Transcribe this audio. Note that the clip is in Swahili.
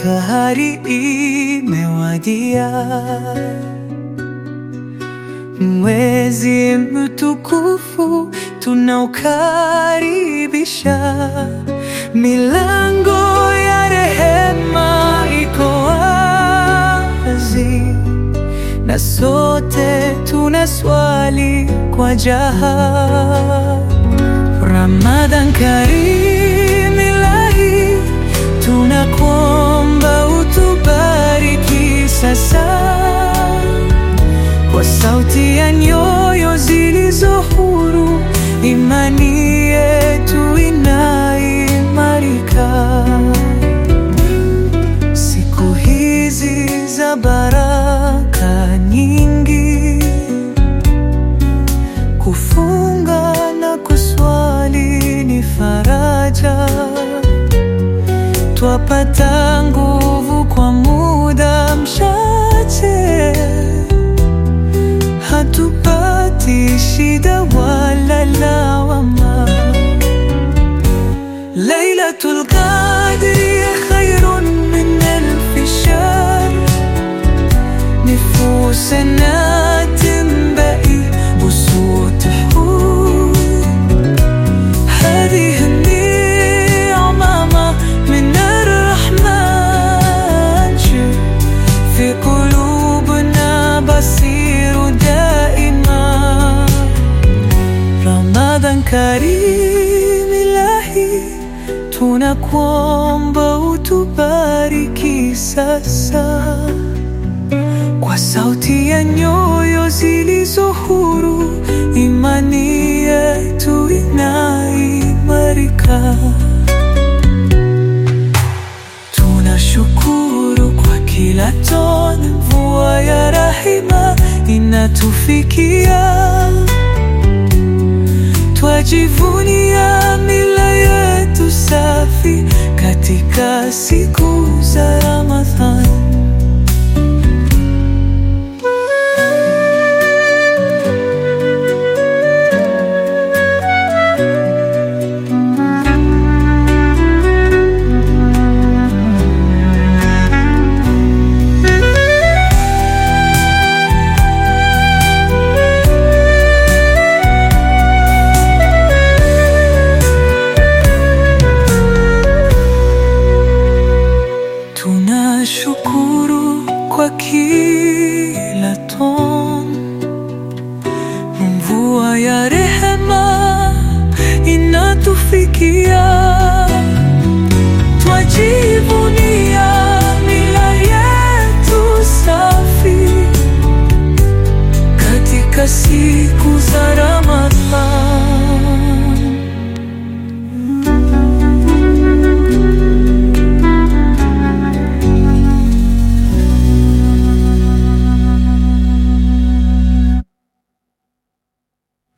Fahari imewadia, mwezi mtukufu tunaukaribisha, milango ya rehema iko wazi, na sote tunaswali kwa jaha. Ramadhan Karim Ilahi, tunakuomba utubariki sasa, kwa sauti ya nyoyo zilizo huru, imani yetu inaimarika. Siku hizi za baraka nyingi, kufunga na kuswali ni faraja, twapata nguvu kwa muda mchache, hatupati shida wala lawama. Lailatul Qadri khairun min alfi shahr, نفوسنا تنبئي بصوت حور هذه النعمة من الرحمن شوف في قلوبنا بصير دائما Ramadhan Karim Ilahi, tunakuomba utubariki sasa, kwa sauti ya nyoyo zilizo huru, imani yetu inaimarika. Tunashukuru kwa kila tone, mvua ya rahima inatufikia Twajivunia mila yetu safi katika siku za Ramadhan. Tunashukuru kwa kila tone, mvua ya